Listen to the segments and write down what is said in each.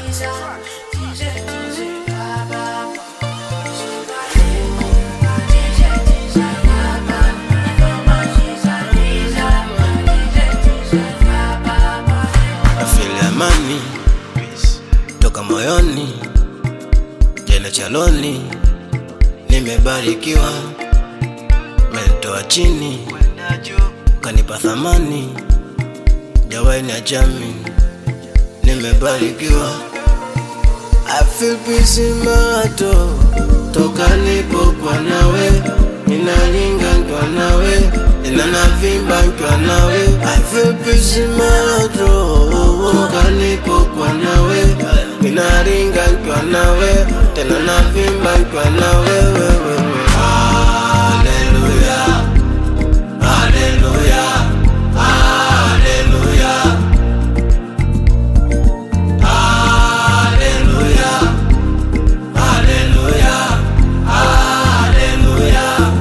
tracks. Afili amani toka moyoni, jana chaloni, nimebarikiwa, menitoa chini, kanipa thamani, jawaini ya jami, nimebarikiwa. I feel peace in my heart, oh. toka nipokuwa nawe, ninalinga nikiwa nawe, tena navimba nikiwa nawe. I feel peace in my heart, oh. toka nipokuwa nawe, ninalinga nikiwa nawe, tena navimba nikiwa nawe. wewe. Hallelujah, hallelujah, hallelujah. Hallelujah. Hallelujah. Hallelujah.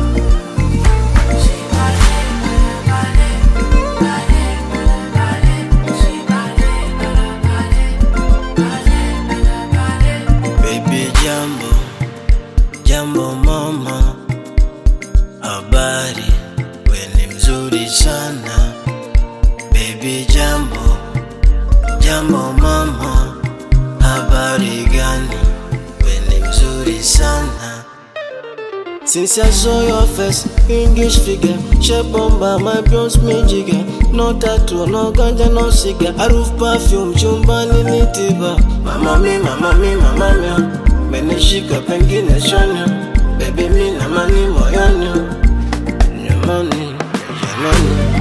Baby jambo, jambo mama, habari, we ni mzuri sana. Baby jambo, jambo mama, habari gani? We ni mzuri sana. Since I saw your face, English figure, shape bomba, my bronze me jigger. No tattoo, no ganja, no cigar. Harufu perfume, chumbani ni tiba. Mama mi, mama mi, mama mi. Menishika pengine shonya. Baby mi na mani moyoni. Nyamani, jamani.